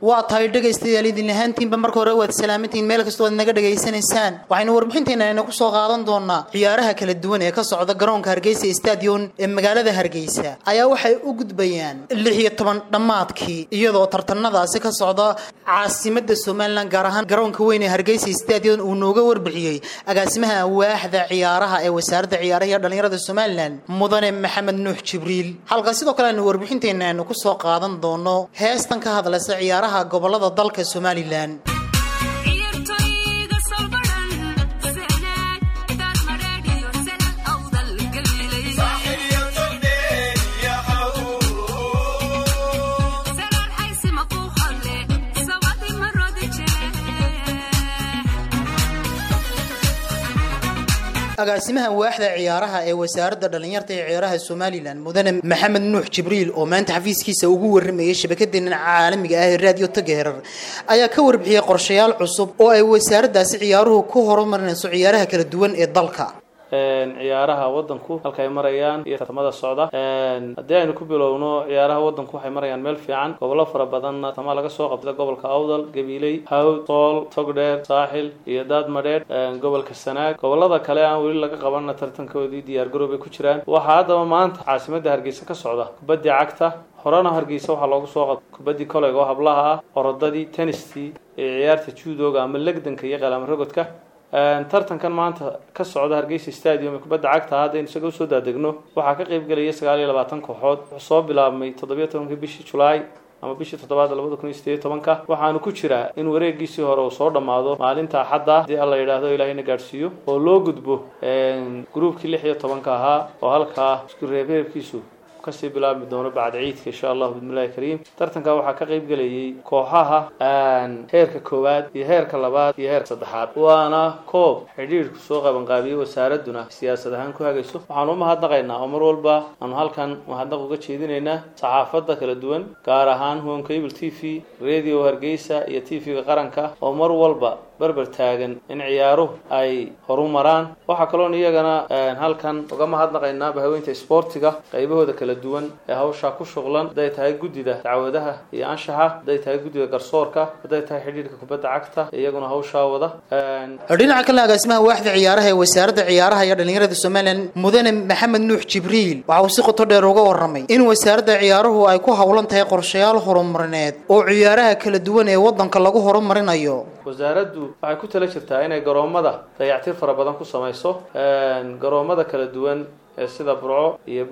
waa tahay dhegaystayaal idin ahaantiinba marka hore waad salaamantihiin meel kastoo aad naga dhegaysanaysaan waxaynu warbixinteena ayna ku soo qaadan doonaa ciyaaraha kala duwan ee ka socda garoonka hargeysa stadion ee magaalada hargeysa ayaa waxay u gudbayaan lix iyo toban dhammaadkii iyadoo tartanadaasi ka socda caasimada somalilan gaar ahaan garoonka weyn ee hargeysa stadion uu nooga warbixiyey agaasimaha waaxda ciyaaraha ee wasaaradda ciyaaraha iyo dhallinyarada somalilan mudane maxamed nuux jibriil halka sidoo kale aynu warbixinteena aynu ku soo qaadan doono heestan ka hadlaysa ciyaaraha gobolada dalka somalilan agaasimaha waaxda ciyaaraha ee wasaaradda dhallinyarta ee ciyaaraha somalilan mudane maxamed nuux jibriil oo maanta xafiiskiisa ugu waramayay shabakadeena caalamiga ah ee raadiyo tageerar ayaa ka warbixiyey qorshayaal cusub oo ay wasaaraddaasi ciyaaruhu ku horumarinayso ciyaaraha kala duwan ee dalka ciyaaraha wadanku halka ay marayaan iyo tartamada socda haddii aynu ku bilowno ciyaaraha wadanku waxay marayaan meel fiican gobollo fara badanna tartama laga soo qabta gobolka awdal gabiiley hawd sool togdheer saaxil iyo daadmadheer gobolka sanaag gobolada kale aan weli laga qabanna tartankoodii diyaargarow bay ku jiraan waxaa haddaba maanta caasimadda hargeysa ka socda kubaddii cagta horena hargeysa waxaa loogu soo qabta kubaddii koleyga oo hablaha ah orodadii tennistii ee ciyaarta juudooga ama legdanka iyo qalaamarogodka tartankan maanta ka socda hargeysa stadium ee kubadda cagta haddaynu isaga usoo daadegno waxaa ka qayb gelaya sagaal iyo labaatan kooxood wuxuu soo bilaabmay toddobiyo tobankii bishii julaay ama bishii toddobaad labada kun iyo sideed tobanka waxaanu ku jiraa in wareegiisii hore uu soo dhammaado maalinta axadda haddii alla yidhaahdo ilaahayna gaadhsiiyo oo loo gudbo gruubkii lix iyo tobanka ahaa oo halkaa isku reebreebkiisu kasii bilaabmi doono bacda ciidka insha allahu bismillahi kariim tartanka waxaa ka qayb gelayay kooxaha heerka koowaad iyo heerka labaad iyo heerka saddexaad waana koob xidhiidhku soo qabanqaabiyey wasaaraduna siyaasad ahaan ku hagayso waxaanu u mahadnaqaynaa oo mar walba aanu halkan mahadnaq uga jeedinaynaa saxaafadda kala duwan gaar ahaan home cable t v radio hargeysa iyo t v-ga qaranka oo mar walba berber taagan in ciyaaruhu ay horumaraan waxaa kaloon iyagana halkan uga mahadnaqaynaa bahaweynta isboortiga qaybahooda kala duwan ee hawshaa ku shuqlan hadday tahay guddida dacwadaha iyo anshaxa hadday tahay guddida garsoorka hadday tahay xidhiidhka kubadda cagta iyaguna hawshaa wada dhinaca kale agaasimaha waaxda ciyaaraha ee wasaaradda ciyaaraha iyo dhallinyarada somalilan mudane maxamed nuux jibriil waxa uu si qoto dheer uga warramay in wasaaradda ciyaaruhu ay ku howlan tahay qorshayaal horumarineed oo ciyaaraha kala duwan ee waddanka lagu horumarinayo wasaaraddu waxay ku tala jirtaa inay garoomada dayactir fara badan ku samayso garoomada kala duwan ee sida burco iyo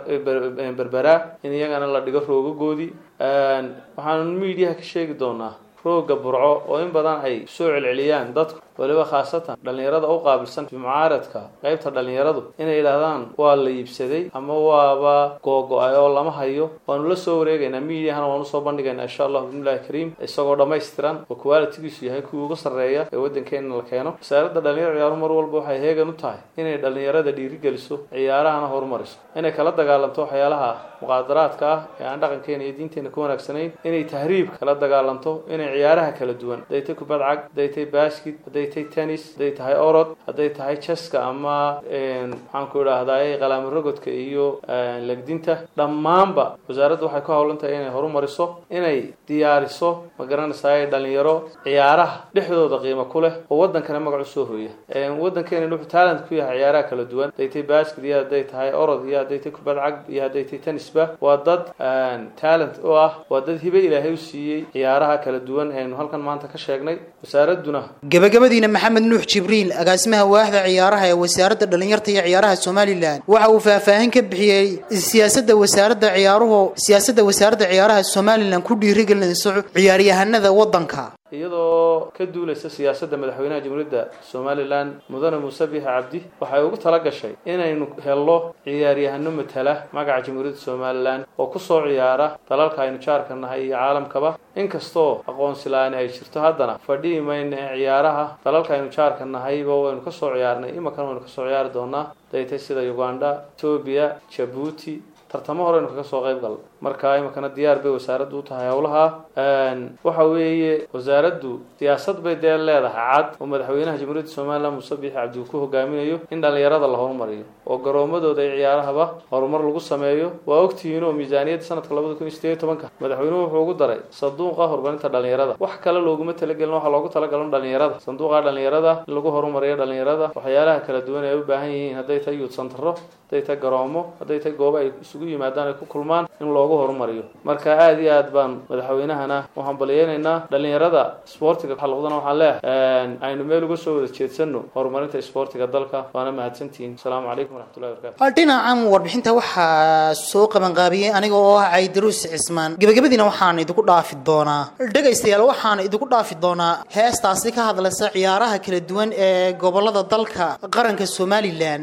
berbera in iyagana la dhigo roogagoodii waxaanu miidiyaha ka sheegi doonaa rooga burco oo in badan ay soo celceliyaan dadku waliba khaasatan dhallinyarada u qaabilsan mucaaradka qaybta dhallinyaradu inay yidhaahdaan waa la iibsaday ama waaba googo-ay oo lama hayo waanu la soo wareegaynaa miidiyahana waanu soo bandhigaynaa insha allahu bismillahi kariim isagoo dhammaystiran oo qualitigiisu yahay kuwii ugu sarreeya ee waddankeena la keeno wasaaradda dhalinyaro ciyaaruhu mar walba waxay heegan u tahay inay dhallinyarada dhiirigeliso ciyaarahana horumariso inay kala dagaalanto waxyaalaha muqaadaraadka ah ee aan dhaqankeena iyo diinteena ku wanaagsanayn inay tahriibka kala dagaalanto inay ciyaaraha kala duwan hadday tay kubad cag hadday tay baskit hadday tay tennis hadday tahay orod hadday tahay jeska ama maxaan ku idhaahdaay qalaamarogodka iyo legdinta dhammaanba wasaaraddu waxay ku howlan tahay inay horumariso inay diyaariso ma garanaysaay dhalinyaro ciyaaraha dhexdooda qiimo ku leh oo waddankana magac u soo hooya waddankeena wuxuu talent ku yahay ciyaaraha kala duwan hadday tay baskit iyo hadday tahay orod iyo hadday tay kubad cag iyo hadday tay tennisba waa dad talent u ah waa dad hibe ilaahay u siiyey ciyaaraha kala duwan eenu halkan maanta ka sheegnay wasaaradduna gabagabadiina maxamed nuux jibriil agaasimaha waaxda ciyaaraha ee wasaaradda dhallinyarta iyo ciyaaraha somalilan waxa uu faahfaahin ka bixiyey siyaasadda wasaaradda ciyaaruhu siyaasadda wasaaradda ciyaaraha somalilan ku dhiirigelinayso ciyaaryahanada waddanka iyadoo ka duulaysa siyaasadda madaxweynaha jamhuuriyadda somalilan mudane muuse biixi cabdi waxay ugu tala gashay inaynu helno ciyaaryahano matala magaca jamhuuriyadda somalilan oo kusoo ciyaara dalalka aynu jaarka nahay iyo caalamkaba inkastoo aqoonsi la-aani ay jirto haddana fadhihi mayna ee ciyaaraha dalalka aynu jaarka nahayba waynu kasoo ciyaarnay imakan waynu kasoo ciyaari doonaa daytay sida uganda etoobiya jabuuti tartamo horeynu kaga soo qayb galno marka iminkana diyaar bay wasaaraddu u tahay howlaha waxa weeye wasaaraddu siyaasad bay dee leedahay cad oo madaxweynaha jamhuuriyadda somalilan muuse biixi cabdi uu ku hogaaminayo in dhallinyarada la horumariyo oo garoomadooda iyo ciyaarahaba horumar lagu sameeyo waa ogtihiin oo miisaaniyadda sanadka labada kun iyo sideed iyo tobanka madaxweynuhu wuxuu ugu daray sanduuqa horumarinta dhallinyarada wax kale looguma talagelin waxaa loogu talagalin dhallinyarada sanduuqa dhallinyarada in lagu horumariyo dhallinyarada waxyaalaha kala duwan ay u baahan yihiin hadday tahay youth centero hadday tahay garoomo hadday tahay goobo ay isugu yimaadaan ay ku kulmaan in loogu horumariyo marka aada iyo aad baan madaxweynahana u hambaliyeynaynaa dhallinyarada isboortiga xalqadana waxaan leeyahay aynu meel uga soo wada jeedsano horumarinta isboortiga dalka waana mahadsantihiin asalaamu calaykum waraxmatullahi wabarakatu dhinacan warbixinta waxaa soo qabanqaabiyey aniga oo ah caydaruus cismaan gebagabadiina waxaan idinku dhaafi doonaa dhegaystayaal waxaan idinku dhaafi doonaa heestaasi ka hadlaysa ciyaaraha kala duwan ee gobolada dalka qaranka somalilan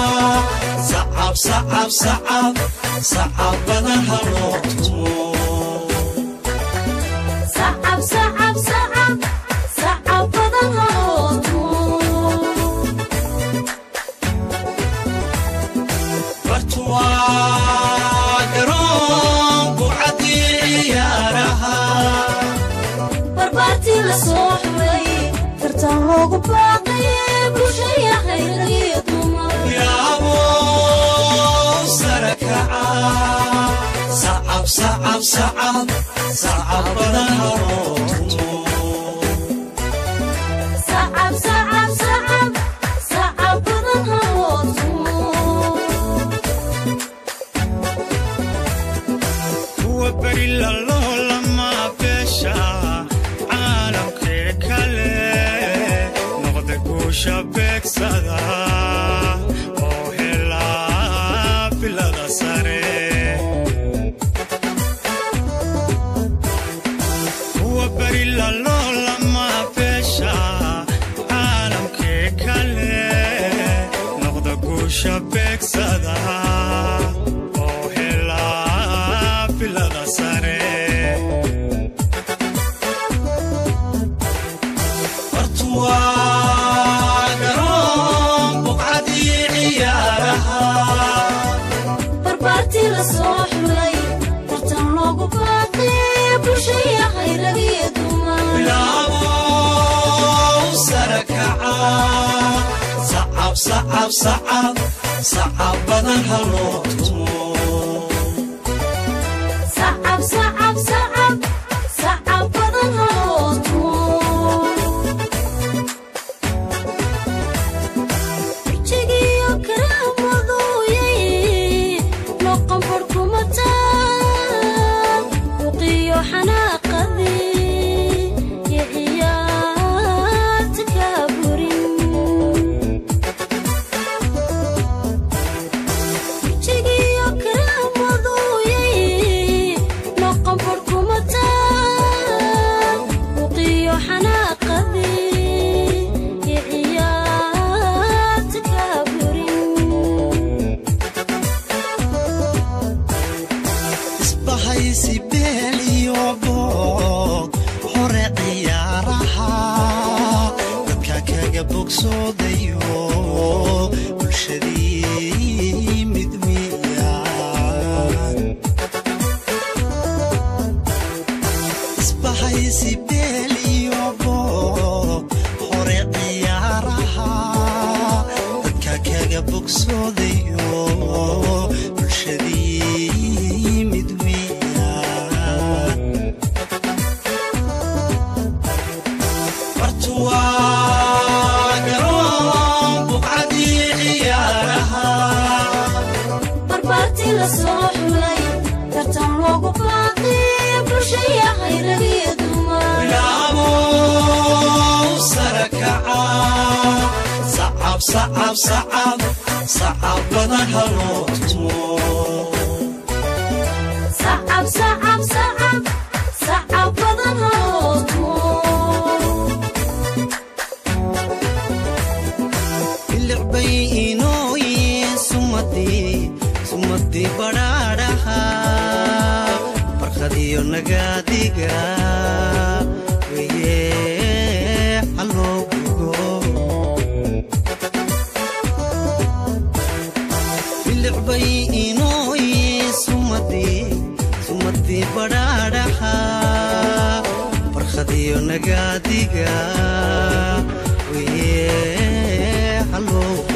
sacab sacab sacab badan haloo tumo barbaartii la soo xulay tartan loogu baaqay bulshaya khayragiyo dumar yaabow sare kaca sacab sacab sacab sacab badan haloo tumo sacab sacab sacab sacab badan haloo tumo kuwa beri laloolama beesha caalamkee kale noqda guusha beegsada oo helaa bilada sare kuwa beri laloolama beesha caalamkee kale noqda guusha beegsada oo helaa bilada sare bartuwaa garoon buqcadii ciyaaraha barbaartii la soo xulay tartan loogu baaqay bulshaya khayragiyo dumar bilaabow sare kaca sacab sacab sacab sacab badan haloo tumo sacab sacab sacab sacab badan haloo tumo wejigiyo karaamaduyay noqon barkumataan buqiyo xanaaqadii iyo ciyaarta kaa burin wejigiyo karaamaduyay noqon barkumataan buqiyo xanaaqadii iyo ciyaarta kaa burin isbahaysi beel iyo boog hore ciyaaraha dadka kaga bogsoodayo bulshadii mid miyaan isbahaysi beel iyo boog hore ciyaaraha dadka kaga bogsoodayo bulshadii mid miyaan bartuwaa garoon buqcadii ciyaaraha barbaartii la soo xulay tartan loogu baaqay bulshaya khayragiyo dumar bilaabow sare kaca sacab sacab sacab sacab badan haloo tumo sacab sacab sacab sacab badan haloo tumo bilicbay inooyin sumadii sumadii badhaadhaha barqadiyo nagaadiga weye haloo gugo bilicbay inooyin sumadii sumadii badhaadhaha barqadiyo nagaadiga weye haloo